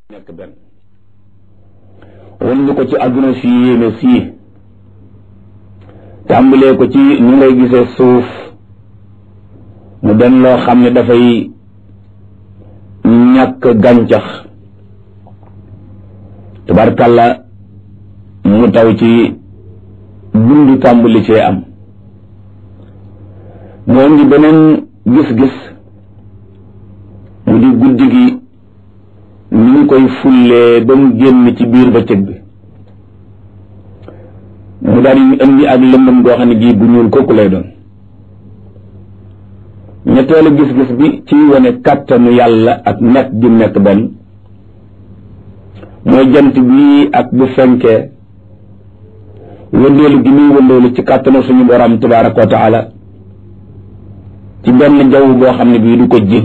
nekk benn wan ñu ko ci àdduna si yéeme sii tàmbalee ko ci ni ngay gisee suuf mu den loo xam ne dafay ñàkk gàncax tabarkàlla mu taw ci bundu tàmbali cee am mu indi beneen gis-gis mu di guddi gi ni ñu koy fullee ba mu génn ci biir bëccëg bi mu daal di indi ak lëndëm goo xam ne gii bu ñuul kooku lay doon ñetteelu gis-gis bi ci wane kàttanu yàlla ak nekk gi nekk benn mooy jant bi ak bu fenkee wëndeelu gi muy wëndeelu ci kàttanu suñu borom tabaraka wa taala ci benn jaww boo xam ne bii du ko ji